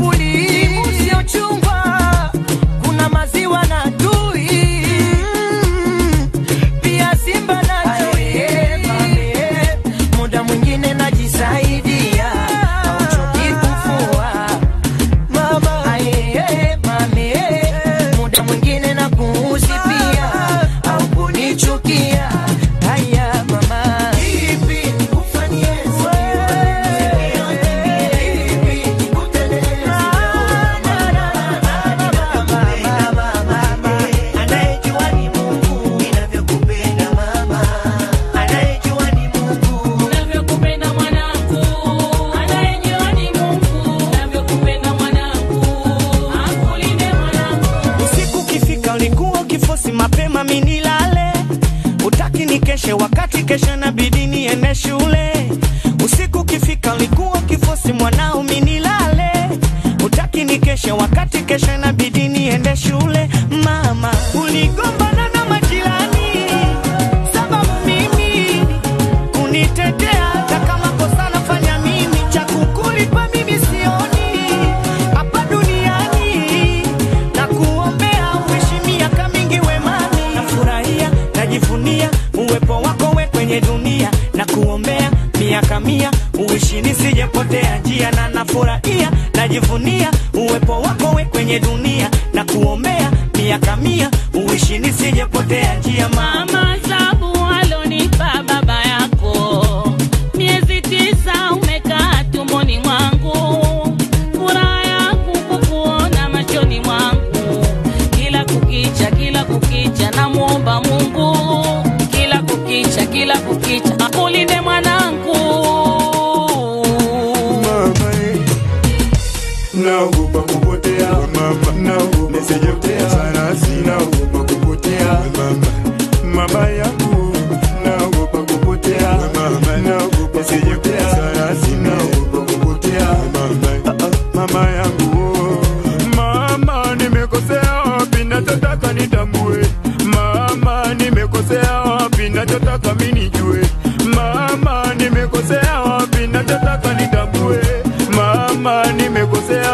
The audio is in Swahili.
bakuli sio chungwa kuna maziwa na tui pia simba na chui muda mwingine najisaidia auchoki kufua mama aye, mami muda mwingine na kuuzi pia au kunichukia haya mama ipi nikufanyie Anayejua ni Mungu ninavyokupenda mama, anayejua ni Mungu Navyokupenda mwanangu, anayejua ni Mungu. Navyokupenda mwanangu, akulinde mwanangu. Usiku ukifika ulikuwa ukifosi mapema minilale, utaki nikeshe wakati kesho nabidi niende shule. Usiku ukifika ulikuwa ukifosi mwanao minilale, utaki nikeshe wakati kesho inabidi niende shule. Mama, uligombana na majirani sababu mimi kunitetea, hata kama kosa nafanya mimi, cha kukulipa mimi sioni hapa duniani na kuombea uishi miaka mingi wemani. Nafurahia, najivunia uwepo wako we kwenye dunia na kuombea miaka mia uishi nisijepotea njia, na nafurahia, najivunia uwepo wako we kwenye dunia na kuombea miaka mia uishi nisijepotea njia mama. Mama sabu alonipa baba yako, miezi tisa umekaa tumboni mwangu, furaha yangu kukuona machoni mwangu, kila kukicha, kila kukicha namwomba Mungu, kila kukicha, kila kukicha akulinde mwanangu. mama eh. naogopa kupotea mama naogopa nisijepotea sana sinaogopa kupotea mama mama yangu naogopa kupotea mama naogopa nisijepotea sana sinaogopa kupotea mama Ah, ah, mama yangu mama nimekosea wapi nachotaka nitambue mama nimekosea wapi nachotaka mimi nijue mama nimekosea wapi nachotaka nitambue mama nimekosea